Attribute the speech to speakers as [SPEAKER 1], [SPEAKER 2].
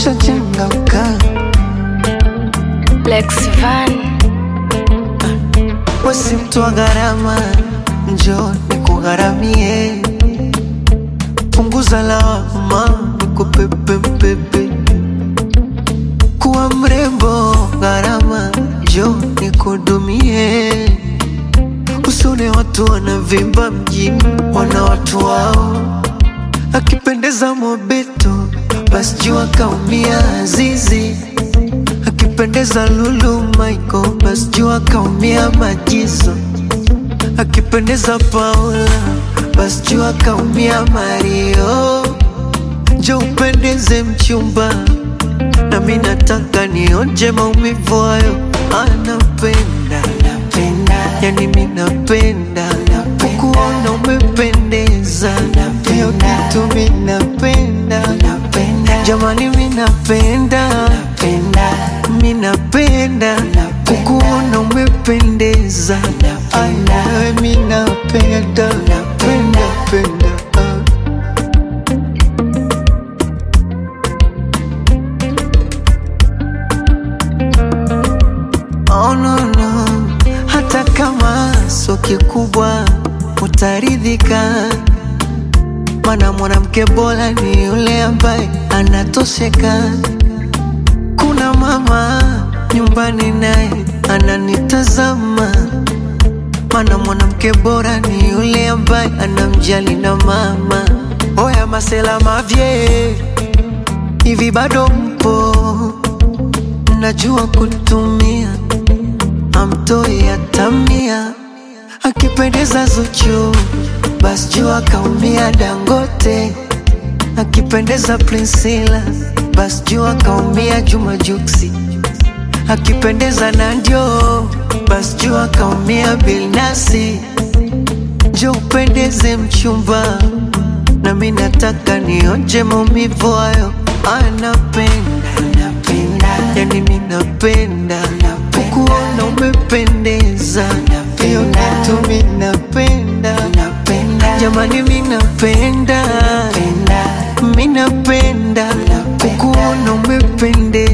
[SPEAKER 1] ushachangamka
[SPEAKER 2] Lex Van,
[SPEAKER 1] wesi mtu wa gharama, njoo nikugharamie, punguza lawama, nikupepe mpepe, kuwa mrembo gharama, njoo nikudumie, usone watu wanavimba mjini, wana watu wao, akipendeza mobeto, basi jua kaumia Azizi akipendeza Lulu Michael, basi jua kaumia Majizo. Akipendeza Paula, basi jua kaumia Mario. Njo upendeze mchumba, nami nataka nionje maumivu hayo. Anapenda, yani mi napenda kukuona umependeza, hiyo kitu mi napenda, jamani mi napenda mi napenda kukuona umependeza, Ai, nawe mi napenda penda penda ah. Oh, no, no. Hata kama sio kikubwa utaridhika, mana mwanamke bora ni yule ambaye anatosheka. Kuna mama nyumbani naye ananitazama, mana mwanamke bora ni yule ambaye anamjali na mama. Oya masela mavye, hivi bado mpo? Najua kutumia amtoi atamia, akipendeza Zuchu basi jua kaumia Dangote, akipendeza Priscilla basi jua kaumia Juma Juksi, akipendeza Nandio basi jua kaumia Bilnasi. Njo upendeze mchumba, nami nataka nionje maumivu hayo. Anapenda, yani mi napenda kukuona umependeza, hiyo kitu mi napenda, jamani mi napenda, mi napenda kukuona umependeza